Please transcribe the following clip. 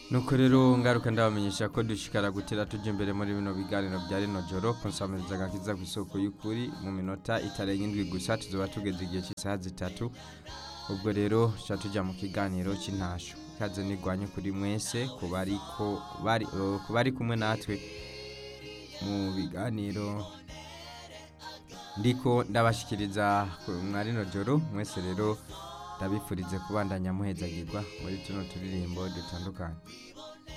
nuko rero ngaruka ndabamenyesha ko dushikara gutera tujya imbere muri bino biganiro bya rino joro konsamiriza agakiza ku isoko y'ukuri mu minota itarenga indwi gusa tuzoba tugeze igihe cy'isaha zitatu ubwo rero tuca tujya mu kiganiro cy'intasho ikaze nigwanye kuri mwese ku bari ko bari eh, ku bari kumwe natwe mu biganiro ndiko ndabashikiriza ku- mwa rino joro mwese rero ndabifurize kubandanya muhezagirwa muri tuno turirimbo dutandukanye